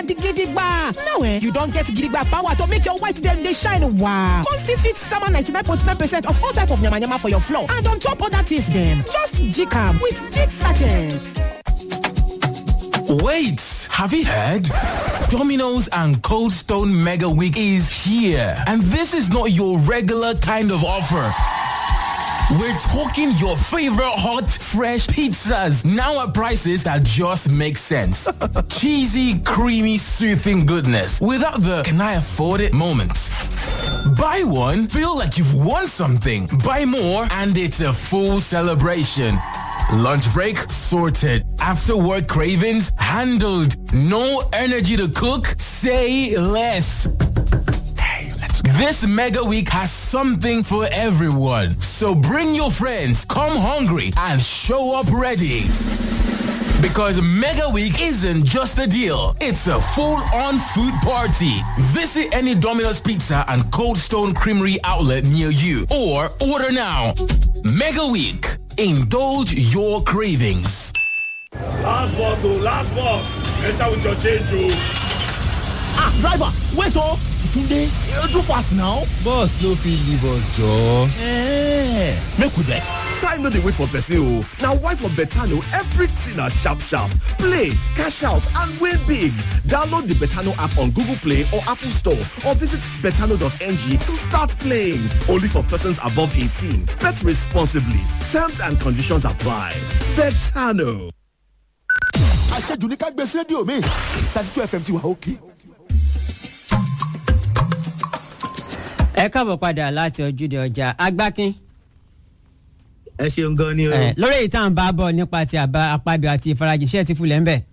the gidigba. Now eh, you don get gidigba power to make your white dem dey shine wow. Come still fit sama 99.9 percent of all type of yamayama for your floor and on top other things dem. Just jig am with jig sachet. Wait, have you heard? Domino's and Cold Stone Mega Week is here. And this is not your regular kind of offer. We're talking your favorite hot, fresh pizzas now at prices that just make sense. Cheesy, creamy, soothing goodness without the can I afford it moments. Buy one, feel like you've won something. Buy more, and it's a full celebration. Lunch break sorted. After work cravings handled. No energy to cook? Say less. This mega week has something for everyone. So bring your friends, come hungry, and show up ready. Because Mega Week isn't just a deal, it's a full-on food party. Visit any Domino's Pizza and Cold Stone Creamery outlet near you or order now. Mega Week. Indulge your cravings. Last boss, oh, last boss. Enter with your change, oh. Ah, driver, wait oh. Tunde, you do fast now. Boss no fit leave us joor. Eh, make we bet. Time no dey wait for person o. Na why for Betano everything na sharp sharp. Play, cash out and win big. Download the Betano app on Google Play or Apple Store or visit betano.ng to start playing. Only for persons above 18. Bet responsibly. Terms and conditions apply. Betano. Àṣejù ní ká gbé sí rédíò mi. thirty two FM ti wà òkè. ẹ káàbọ̀ padà láti ojúde ọjà agbákin. ẹ ṣeun gan ni o. ẹ lórí èyí tá à ń bá bọ̀ nípa ti àbá àpábíọ̀ àti ìfarajìṣẹ́ ti fulẹ̀ ń bẹ̀.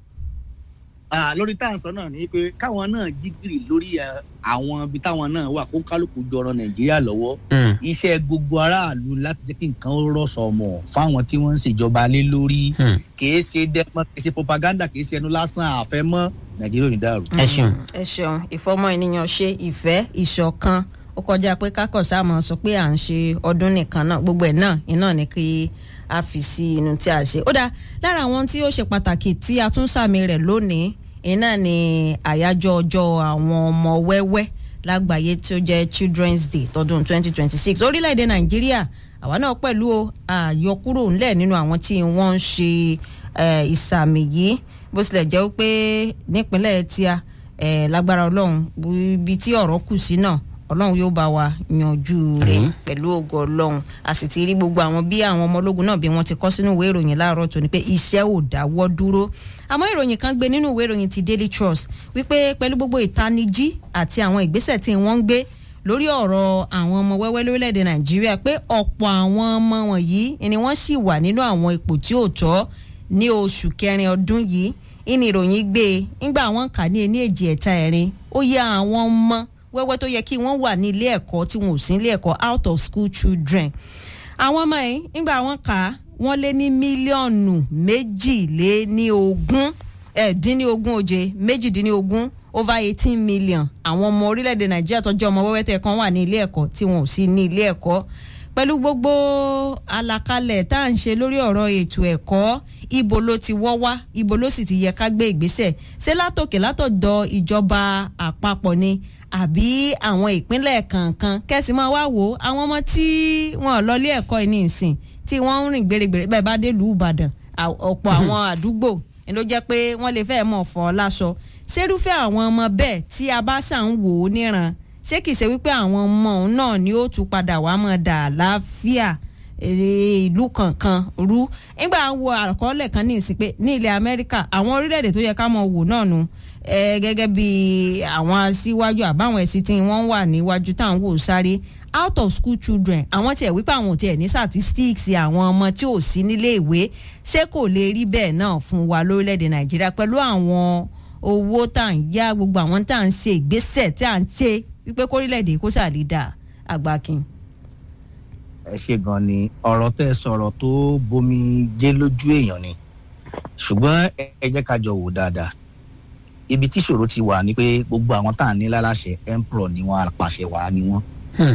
Ah, lórí tá à ń sọ náà ni pé káwọn náà jí gìrì lórí ẹ, àwọn ibi táwọn náà wà kó kálukú jọrọ nàìjíríà lọ́wọ́ iṣẹ́ gbogbo aráàlú láti jẹ́ kí nǹkan ó rọ̀ṣọ̀ mọ̀ fáwọn tí wọ́n ń ṣèjọba lé lórí kìí ṣe dẹ́mọ́ kìí ṣe propaganda kìí ṣe ẹnu lásán àfẹ́mọ́ nàìjíríà ò ní dàrú. ẹ ṣeun. ẹ ṣeun ìfọmọ ènìyàn ṣe ìfẹ́ ìṣọ̀kan ó kọjá pé kákọ̀ọ́sá mọ̀ sọ pé à ń ṣe ọdún nìkan náà gbogbo ẹ̀ náà iná ni kí a fi sí inú tí a ṣe. ó dáa lára àwọn tí ó ṣe pàtàkì tí a tún sàmì rẹ̀ lónìí iná ni àyájọ́ ọjọ́ àwọn ọmọ wẹ́wẹ́ lágbàáyé tí ó jẹ́ children's day tọdún 2026 orílẹ̀-èdè nàìjíríà àwa náà pẹ̀lú o àyọkúrò ńlẹ̀ nínú àwọn tí wọ́n ń ṣe eh, ìsàmì yìí bó tilẹ̀ jẹ́ pé nípínlẹ̀ tíá eh, lágbára ọlọ́run bu- ibi tí ọ̀rọ̀ kù sí náà ọlọ́run yóò bá wa yanjú rẹ̀ pẹ̀lú ògo ọlọ́run a sì ti rí gbogbo àwọn bí àwọn ọmọ ológun náà bí wọ́n ti kọ́ sínú ìwé ìròyìn láàárọ̀ tó ní pé iṣẹ́ ò dáwọ́ dúró àmọ́ ìròyìn kan gbé nínú ìwé ìròyìn ti daily trust wípé pẹ̀lú gbogbo ìtanijí àti àwọn ìgbésẹ̀ tí wọ́n ń gbé lórí ọ̀rọ̀ àwọn ọmọ wẹ́wẹ́ lórílẹ̀‐èdè nàìjíríà pé ọ̀pọ̀ àwọn ọmọ wọ̀nyí ni wọ́n sì wà nínú àwọn ipò tí ò tọ́ ní oṣù kẹrin ọdún yìí ìní ìròyìn gbé e ńgbà wọn kà ní ení èjì ẹ̀ta ẹ̀rin ó yẹ àwọn ọmọ wẹ́wẹ́ tó yẹ kí wọ́n wà ní ilé ẹ̀kọ́ tí wọn ò sí ilé ẹ̀kọ́ out of school children àwọn ọmọ yìí ńgbà wọn kà á wọ́n lé ní mílíọ̀nù méjìléníogún ẹ̀ẹ́dínníogún oje méjìdínníogún over eighteen million àwọn ọmọ orílẹ̀-èdè nàìjíríà tọ́jú ọmọ wẹ́wẹ́ tẹ̀ kan wà ní ilé ẹ̀kọ́ tí wọn ò sí ní ilé ẹ̀kọ́ pẹ̀lú gbogbo àlàkalẹ̀ tá à ń ṣe lórí ọ̀rọ̀ ètò ẹ̀kọ́ ibo ló ti wọ́ wá ibo ló sì ti yẹ ká gbé ìgbésẹ̀ ṣé látòkè látọ̀dọ̀ ìjọba àpapọ̀ ni àbí àwọn ìpínlẹ̀ kankan kẹ́sì máa wá wò ó àwọn ọmọ tí wọn ò lọ ilé ẹ̀kọ́ yìí ní ìsìn tí wọ́n ń rìn gbèrègbèrè bẹ́ẹ̀ bá dé lùú ìbàdàn à- ọ̀pọ̀ àwọn àdúgbò ni ló jẹ́ pé wọ́n lè fẹ́ẹ́ mọ̀ fọ́ láṣọ ṣerúfẹ́ àwọn ọmọ bẹ́ẹ̀ tí a bá ṣà ń wò ó níran ṣé kìí ṣe wípé àwọn ọmọ òun náà ni ó tún padà wá mọ̀ dà láfíà èrè ìlú kankan rú nígbà wo àkọọ́lẹ̀ kan ní ìsìn pé ní ilẹ̀ amẹ́ríkà àwọn orílẹ̀-èdè tó yẹ ká mọ̀ wò náà nu eh, gẹ́gẹ́ bí àwọn aṣíwájú àbáwọn ẹ̀sìn tí wọ́n wà níwájú táwọn wò sáré out of school children àwọn tiẹ̀ wípé àwọn ò tiẹ̀ ní statistics àwọn ọmọ tí ò sí nílé ìwé ṣé kò lè rí bẹ́ẹ̀ náà fún wa lórílẹ̀‐èdè nàìjíríà pẹ̀lú àwọn owó tá à ń yá gbogbo àwọn tá à ń ṣe ìgbésẹ̀ tí à ń ṣe wípé kórílẹ̀‐èdè kó ṣàlídà àgbákin. ẹ ṣe gan ni ọ̀rọ̀ tẹ́ ẹ sọ̀rọ̀ tó bomi jẹ́ lójú èèyàn ni ṣùgbọ́n ẹ ẹ jẹ́ ká jọ wò dáadáa ibi tí ìṣòro ti wà ni pé gbogbo àwọn tá à ń ní láláṣẹ emperor ni wọn apàṣẹ wàá ni wọn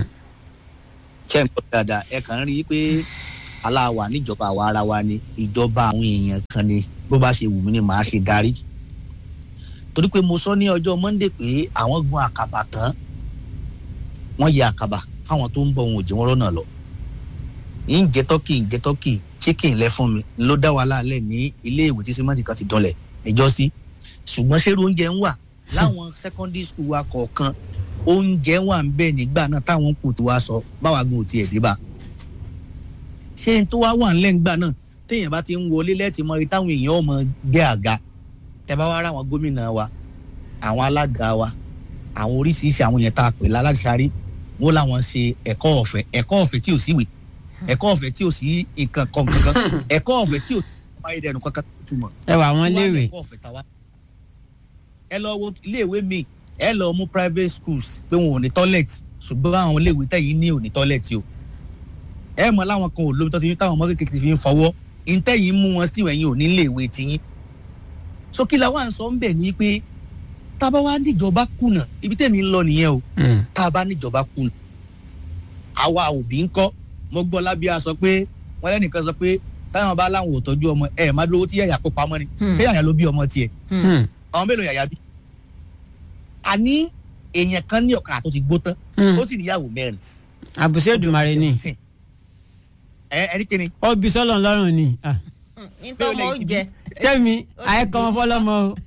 ṣe ń gbọ́ dáadáa ẹ kàn ń rí i pé aláwa níjọba àwa ara wa ni ìjọba àwọn èèyàn kan ni bó bá ṣe wù mí ni màá ṣe darí torí pé mo sọ ní ọjọ́ monday pé àwọn gun àkàbà tán wọ́n yẹ àkàbà fáwọn tó ń bọ̀ wọn ò jẹ́ wọn rọ́nà lọ ń jẹ tọ́kì ń jẹ tọ́kì chicken lẹ fún mi ló dá wa láàlẹ̀ ní ilé ìwé tí sèmọ́tì kan ti dánlẹ̀ ẹjọ́ sí ṣùgbọ́n ṣé oúnjẹ ń wà láwọn secondary school wa kọ̀ọ̀kan oúnjẹ wà ń bẹ̀ nígbà náà táwọn kù tí wàá sọ báwa gan ò tiẹ̀ dé bá ṣé n tó wá wà ńlẹ̀ ńgbà náà téèyàn bá ti ń wọlé lẹ́ẹ̀tì mọ ibi táwọn èèyàn ọmọ gbé àga tẹ bá wá rà àwọn gómìnà wa àwọn alága wa àwọn oríṣiríṣi àwọn yẹn tá a pè láláṣárí wọn làwọn ṣe ẹ̀kọ́ ọ̀fẹ́ ẹ̀kọ́ ọ̀fẹ́ tí ò síwèé ẹ̀kọ́ ọ̀fẹ́ tí ò sí nǹkan kan kankan ẹ̀kọ́ ọ̀fẹ́ tí ò sí ayédèrú kankan tó túmọ̀. ẹ wà wọn léèwé ẹ̀kọ́ ọ̀fẹ́ tàwa. ẹ lọ wo iléèwé mi ẹ lọ mú private schools pé wọn ò ní toilet ṣùgbọ́n àwọn iléèwé tẹ̀yìn ní ò ní toilet o. ẹ mọ láwọn kan ò lómi tó ti fi táwọn ọmọ kékeré fi ń fọwọ́ ìtẹ̀yìn mú wọn sí ìwẹ̀yìn ò ní iléèwé tiyín. so kí la wá ń sọ ń bẹ̀ ni pé tá a bá wá níjọba kùnà ibi tẹ̀mí ń lọ nìyẹn o tá a bá níjọba kùnà àwa òbí ń kọ́ mo gbọ́ lábíà sọ pé wọ́n lẹ́nìkan sọ pé táwọn bá láwọn ò tọ́jú ọmọ ẹ̀ má dúró tí yàyà kó pamọ́ ni ṣé yàyà ló bí ọmọ tiẹ̀ ọmọ mélòó yàyà bí. àní èèyàn kan ní ọ̀kadà tó ti gbó tán ó sì níyàwó mẹ́rin. àbùsẹ̀ Èdùmàrè ni ẹ ẹni kíni. ó bí sọ́lọ̀ lọ́rùn ni. nítorí ọmọ ó jẹ. sẹ́mi àyẹ̀kọ́ ọmọ fọlọ́mọ o.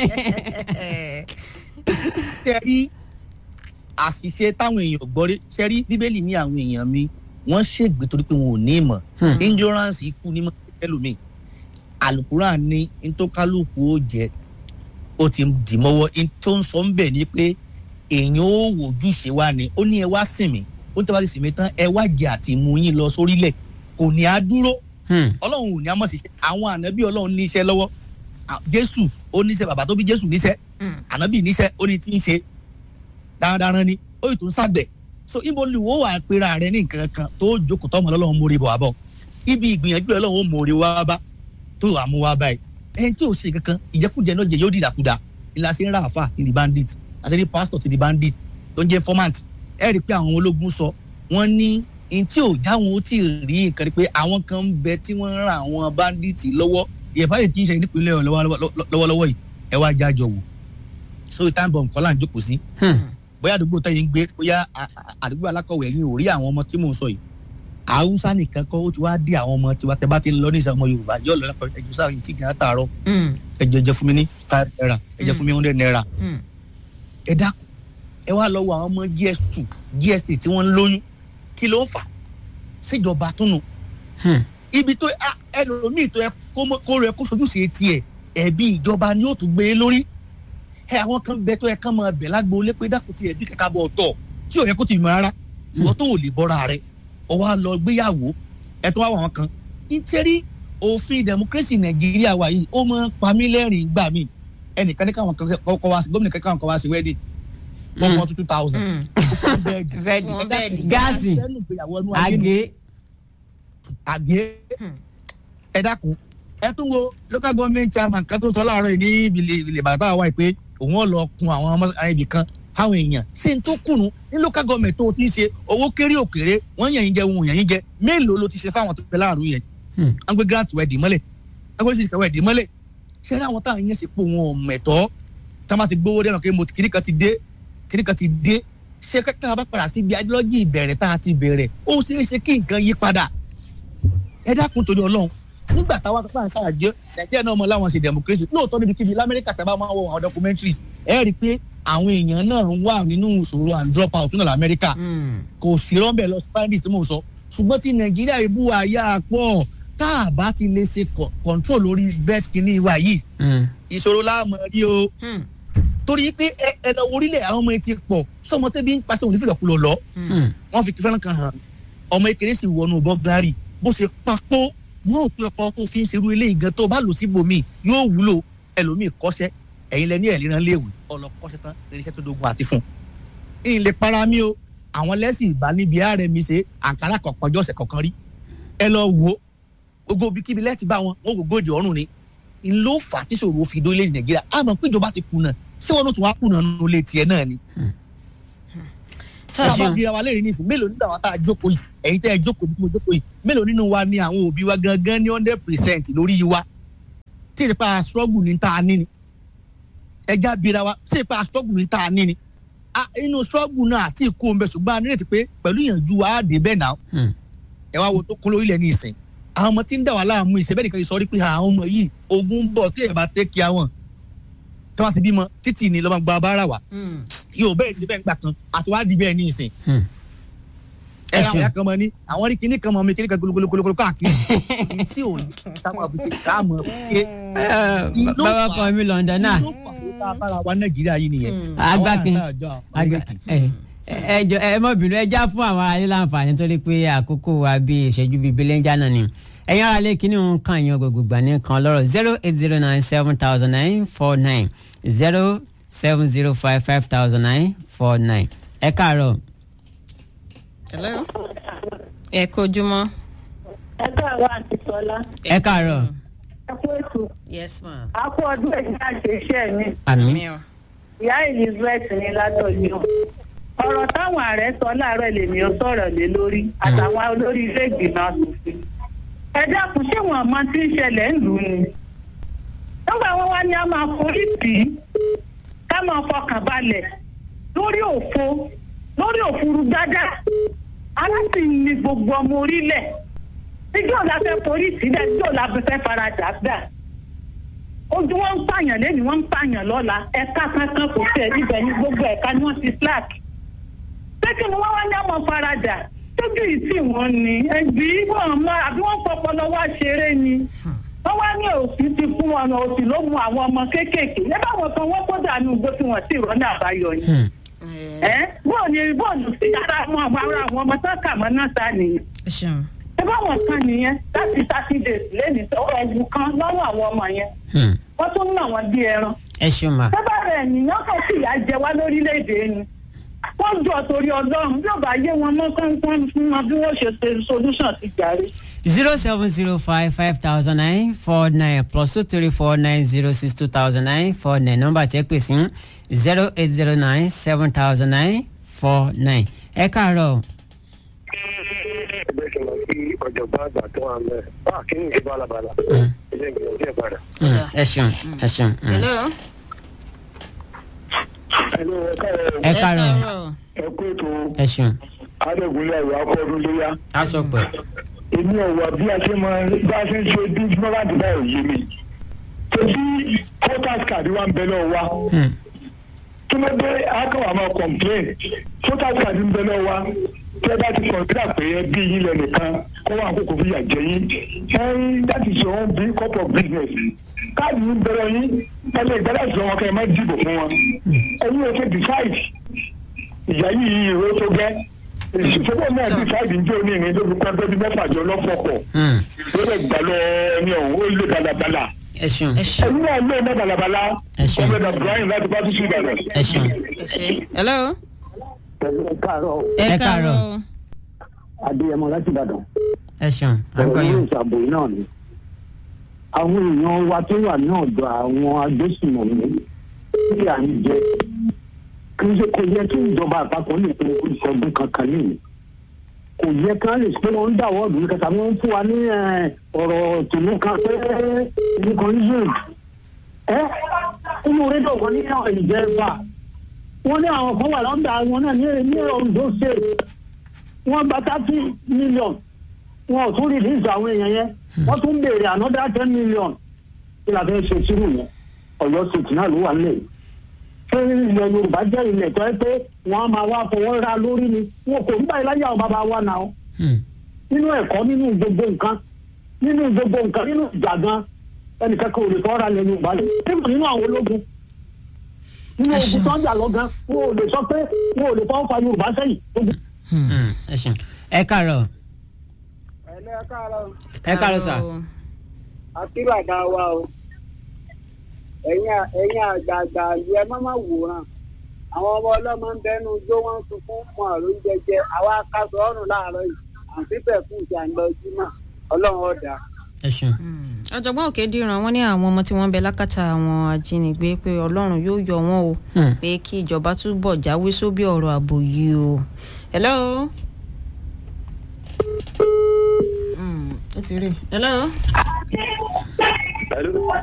tẹ rí àṣìṣe táwọn èèyàn gbọ́ rí ṣe rí bíbélì ní àwọn èèyàn mi wọ́n ṣègbè torí pé wọn ò ní ìmọ̀ ignorance ikú ní mọ̀ ẹlòmíì alukuran ní ntọ́kálùkù ó jẹ ó ti dì mọ́wọ́ tó ń sọ ń bẹ̀ ni pé èèyàn ó wòjú ṣe wá ni ó ní ẹ wá sìn mí ó ní tẹ́ bá ti sìn mí tán ẹ wá jẹ àti mú yín lọ sórílẹ̀ kò ní á dúró ọlọ́run ò ní á mọ̀ sí iṣẹ́ àwọn ànábì ọlọ́run ní iṣẹ́ lọ́wọ́ jésù ó níṣẹ́ bàbá tó bí jésù níṣẹ́ ànábì níṣẹ́ ó ní tí ń ṣe darandaran ni ó yìí tó ń ṣàgbẹ̀ so ibo ni wo wà pera rẹ ní nǹkan kan tó jókòó tọmọ lọ́lọ́run mórí bọ̀ wá bọ̀ ibi ìgbìyànjú ọlọ́run ó mórí wá bá tó wà mú wá báyìí ẹni tí ò ṣe kankan ìjẹkújẹ náà jẹ yóò dìdàkudà ìlà sí ń ra àfà ní the bandit àti ní pastor ti the bandit tó ń jẹ informant ẹ rí i pé àwọn ológun sọ wọ́n ní ní tí ò jáwọn ó tí ì rí nǹkan rí pé àwọn kan ń bẹ tí wọ́n ń ra àwọn bandit lọ́wọ́ ìyẹ̀fà yìí ti ń ṣe nípínlẹ̀ lọ́wọ́lọ́wọ́ yìí ẹ wá jájọ wò so time bomb kọ́lá ń jókòó sí bóyá àdúgbò tẹ́yìn ń gbé bóyá àdúgbò alákọ̀wé ẹ̀yìn ò rí àwọn ọmọ tí mò ń sọ yìí haúsá nìkan kọ́ ó ti wá dé àwọn ọmọ tiwa tẹ́ bá ti ń lọ ní ìsàmọ yorùbá yóò lọ lápá ẹjọ sáà yìí tí kì í tààrọ ẹjọ ẹjẹ fún mi ní five naira ẹjẹ fún mi hundred naira ẹ dákun ẹ wá lọ wo àwọn ọmọ gs two gs three tí wọ́n ń lóyún kí ló ń fà síjọba túnú ibi tó ẹlòmíì tó yẹ kó rẹ kó sojú sí etí ẹ ẹbí ìjọba ni ó tún gbé lórí ẹ àwọn kan bẹ tó yẹ kán máa bẹ lágbo lé pé dákun ti ẹbí kẹkẹ bọ ọ̀tọ̀ tí ò yẹ kó ti mọ rárá ìwọ tó ò lè bọ́ra rẹ ọ wá lọ gbéyàwó ẹ tó wá wà wọn kan nítorí òfin democracy nàìjíríà wà yìí ó máa ń pa mí lẹ́rìn gbà mí ẹnìkan ní káwọn kọ́ wá sí gómìnà kankan kọ́ wá sí wedding one one two thousand gáàsì àgé àgé ẹ dákun ẹ tún wo local government chairman kan tó sọ láàárọ̀ yìí ní ìbílẹ̀ ìbílẹ̀ bàbá wa pé òun ọ̀ lọ kun àwọn ọmọ ibì kan fáwọn èèyàn ṣé n tó kùnú ní local government tó ti ń ṣe owó kéré òkèrè wọ́n yàn yín jẹ ohun yàn yín jẹ mélòó ló ti ṣe fáwọn tó fẹ́ láàrú yẹn wọ́n gbé grant wẹ̀ dì mọ́lẹ̀ wọ́n gbé sísè wẹ̀ dì mọ́lẹ̀ ṣé ní àwọn táwọn yẹn ṣe pé wọn ò mẹ̀tọ́ tá a máa ti gbówó dẹ́nu pé mo kìnnì kan ti dé kìnnì kan ti dé ṣé kẹ́kẹ́ bá padà sí ibi ideology ìbẹ̀rẹ̀ tá a ti bẹ̀rẹ̀ ó ṣeé ṣe kí nǹkan yí padà ẹ dákun torí ọlọ́run nígbà táwa tó pàṣẹ àjẹ nàìjíríà náà mọ láwọn ṣe democracy lóòótọ́ níbi kíbi lamẹ́ríkà tẹ́ bá máa wọ àwọn documentaries ẹ rí i pé àwọn èèyàn náà ń wà nínú ìṣòro and drop out nínú lamẹ́ríkà kò sí rọ́ńbẹ́ lọ spanish tí mò ń sọ ṣùgbọ́n tí nàìjíríà ibú àyà pọ̀ tá a bá ti lè ṣe control lórí bed kìíní wa yìí ìṣòro láàmú rí o torí pé ẹ lọ orílẹ̀ àwọn ọmọ ẹ ti pọ̀ sọmọ tẹ́bí ń pàṣẹ òní fìlọ̀kulọ̀ lọ wọ́n fi fẹ́ràn kan hàn ọmọ ekele sì wọnú bọ́gárì bó ṣe papò wọn ò pé ọkọ tó fi ń ṣerú ilé ìgan tó bá lò síbòmí yóò wúlò ẹlòmíì kọ́ṣẹ́ ẹ̀yin lẹ ní ẹ̀líran léwu ọlọ́kọ́ṣẹ́ tán irinṣẹ́ tó dogun àti fún un. ìlè para mi o àwọn lẹ́sìn ìbá níbi ààrẹ mi ṣe àǹkárá kọ̀ọ̀kan ọjọ́ ọ̀sẹ̀ kọ̀ọ̀kan rí ẹ lọ wò ó gbogbo ibikíbi lẹ́ẹ̀tì bá wọn wọn kò gòdì ọ̀run ni n ló fà á tí ṣòro fi dórílẹ̀ nàìjíríà àmọ́ pé ìjọba ti kùnà ṣé wọn ló tún wá kùnà nínú ilé tiẹ̀ náà ni. tá a bá bí wa léèrè nísìnyí mélòó nínú àwọn tá a jókòó yìí ẹ̀yin tẹ́ ẹ jókòó bí mo jókòó yìí mélòó nínú wa ni àwọn òbí wa gangan ní hundred percent lórí wa tí ìsèpá struggle ní tá a ní ni ẹja bira wa ṣé ipa struggle ní tá a ní ni Ah, inú struggle náà àti ìkó ń bẹ ṣùgbọ́n a nírètí pé pẹ̀lú ìyànjú wa á dé bẹ́ẹ̀ náà Hmm. ẹ wá wo tó kún lórílẹ̀ ní ìsìn àwọn ọmọ tí ń dà wá láàmú ìṣẹ́ bẹ́ẹ̀ nìkan yìí sọ rí pé àwọn ọmọ yìí ogun ń bọ̀ tí ẹ̀ bá tẹ́ kí àwọn tí wọ́n ti bímọ títì ní lọ́mọ gba bára wa yóò bẹ́ẹ̀ sí bẹ́ẹ̀ ń gbà kan àti wá di bẹ́ẹ̀ ní ìsìn Hmm. ẹ Ẹ àwọn ṣeun. ìyá kan mọ ní àwọn rí kinní kan mọ mi kinní kan gologologolo káàkiri èyí tí ò ní táwọn àbúṣe táàmù ṣe Ìlú bàbá fà- kan mi london náà ló fà sí tá a bára wa nàìjíríà yìí nìyẹn Agbákin. Àwọn àṣà àjọ Àgbà- Amẹ́ríkì. ẹ ẹ jọ ẹ mọ bínú ẹ já fún àwọn aráàlú láǹfààní torí pé àkókò wa bíi ìṣẹ́jú bíi belenja náà ni ẹ̀yin ara lè kíní òun kan yan gbogbo gbà ní kan lọ́rọ̀ zero eight zero nine seven thousand nine four nine zero seven zero five five thousand nine four nine ẹ káàárọ̀ hello ẹ kojúmọ́. ẹ káàárọ̀ àti sọlá ẹ káàárọ̀ ẹ kú ètò yes ma. a kú ọdún ẹ̀yìn àṣeṣe mi àmì mi ò. ìyá elizabeth ní ládọ̀jú ọ̀rọ̀ táwọn ààrẹ sọ láàárọ̀ lèmi ó sọ̀rọ̀ lé lórí àtàwọn olórí ilé ìgbìmọ̀ asòfin ẹ dákun ṣé wọn mọ tí ń ṣẹlẹ̀ ń lù ú ni nígbà wọn wá ní a máa forí tì í ká máa fọkàn balẹ̀ lórí òfo lórí òfurufú gbádà aláṣìí ni gbogbo ọmọ orílẹ̀ níjọ́ la fẹ́ forí sílẹ̀ níjọ́ la fẹ́ faradà gbà ojú wọn ń pààyàn lẹ́nu wọn ń pààyàn lọ́la ẹ̀ka kankan kò tẹ̀ ibẹ̀ ní gbogbo ẹ̀ka ni wọ́n ti slack pé kí ni wọ́n wá ní àwọn faradà tójú yìí tí wọ́n ní ẹbí wọn mọ àbí wọ́n fọpọlọ wá ṣeré ni wọ́n wá ní òsì ti fún wọn òsì ló mu àwọn ọmọ kéékèèké ẹ báwọn kan wọ́n kó dànù igbó tí wọ́n sì rọ́nà àbáyọ ni ẹ bóò ni bóòlù sí ara àwọn ọmọ ara àwọn ọmọ tó kà mọ́ náà sá nìyẹn ẹ ṣeun. ẹ báwọn kan nìyẹn láti thirty days lẹ́nu tó ẹ̀wù kan lọ́wọ́ àwọn ọmọ yẹn Hmm. wọ́n tún ń nà wọ́n bí ẹran. ẹ ṣeun ma sábà rẹ̀ ènìyàn kan sì yà jẹ wá lórílẹ̀‐èdè ni. wọ́n jọ torí ọlọ́run bí ó bá yé wọn mọ́ kọ́ńkọ́ń fún wọn bí wọ́n ṣe ṣe solution ti jàre. zero seven zero five five thousand nine four nine plus two three four nine zero six two thousand nine four nine nọ́mbà tí ẹ pè sí zero eight zero nine seven thousand nine four nine ẹ káàárọ̀ ẹgbẹ́ kí n lọ sí ọ̀jọ̀gbọ́n àgbà tó wà mẹ́ bá kí n ṣe bálabàlà ilé ìgbìyànjú ẹ̀ padà. Hmm, ẹ ṣeun ẹ ṣeun. hmm. hello. ẹnu ẹ̀ka ẹ̀ ẹ káàárọ̀ ẹ kú ètò ẹ ṣeun adégunlé ẹ̀rọ akọ́dún léyà. a sọ pé èmi ọ̀wà bí a ṣe máa bá a ṣe ń ṣe bí mọ́láǹdì náà ò yé mi. tòbí voters card wa ń bẹ lọ́wọ́ wa. Hmm. kí ló dé akọ̀wà máa complain voters card ń bẹ lọ́wọ́ wa tí ẹ bá ti kọ̀ǹtà pé ẹ bí yín lẹ nìkan kó wà kókò fi yà jẹ yín ẹyin that is your own big cup of business káàdì ń bẹ̀rẹ̀ yín ẹlẹ́ ìgbàlá ìṣòro wọn kẹ́ ẹ má dìbò fún wọn ẹyin ò ṣe decide ìyá yìí ìró tó gẹ́ ìṣòfò náà decide ń jó ní ìrìn tó fi pẹ́ bẹ́ẹ̀ bí mẹ́fà jọ lọ́fọ̀pọ̀ Hmm, ló lè gbà lọ ẹni ọ̀hún ó lé balabala ẹ ṣeun ẹ ṣeun. ẹyin náà lé ní balabala Ẹ ṣeun. ọmọdé brian láti bá tún sí ìbàdàn. ẹ ṣeun ẹ ṣe. hello. pẹ̀lú káàárọ̀ Ẹ káàárọ̀. adéyẹmọ láti ìbàdàn. ẹ ṣeun à ń gbọ́ ọ̀rọ̀ yín. ilé ìṣàbò yìí náà ni. àwọn èèyàn wa tó wà ní ọ̀dọ̀ àwọn agbésùmọ̀mí tí à ń jẹ kì í ṣe kò yẹ kí ìjọba àpapọ̀ lè pe ìṣọdún kankan nìyí. kò yẹ kí wọ́n lè pé wọ́n ń dà wọ́ọ̀dù ní kẹta wọ́n ń fún wa ní eh, ọ̀rọ̀ tòun kan pé nìkan israel. ẹ inú rédíò kan ní àwọn ìjẹba wọ́n ní àwọn kan wà lọ́dà wọn náà ní ní ondo state wọ́n gba thirty million wọn ò tún release àwọn èèyàn yẹn wọ́n tún béèrè another ten million kí la fẹ́ ṣe sírù yẹn ọ̀yọ́ state náà ló wà nílẹ̀ ṣé ilẹ̀ yorùbá jẹ́ ilẹ̀ tó ẹ pé wọ́n á máa wá fọwọ́ ra lórí ni wọn kò ń báyìí láyé àwọn bàbá wa náà Hmm, nínú ẹ̀kọ́ nínú gbogbo nǹkan nínú gbogbo nǹkan nínú ìjà gan ẹnìkan kan ò lè fọwọ́ ra ilẹ̀ yorùbá lẹ̀ nínú nínú àwọn ológun nínú ogun tó ń jà lọ gan wọn ò lè sọ pé wọn ò lè fọwọ́ fa yorùbá sẹ́yìn ogun hmm, ẹ ṣeun ẹ káàárọ̀ ẹ̀lẹ́ káàárọ̀ ẹ káàárọ̀ sà. àti bàbá wa o ẹ̀yin ẹ̀yin àgbààgbà ìlú ẹ má má wòran àwọn ọmọ ọlọ́mọ ń bẹnu jó wọn sunkún mọ́ àrùn jẹjẹ àwa kásọ̀ ọ̀run láàárọ̀ yìí àti bẹ́ẹ̀ fún ìjà ńlọ jímọ̀ ọlọ́run ọ̀dà. ẹ ṣeun. ọ̀jọ̀gbọ́n òkèdìran wọn ní àwọn ọmọ tí wọ́n ń bẹ lákàtà àwọn ajínigbé pé ọlọ́run yóò yọ wọn o Hmm. pé kí ìjọba túbọ̀ jáwé sóbì ọ̀rọ̀ ààbò yìí o. hello. Hmm, ó ti rí. hello.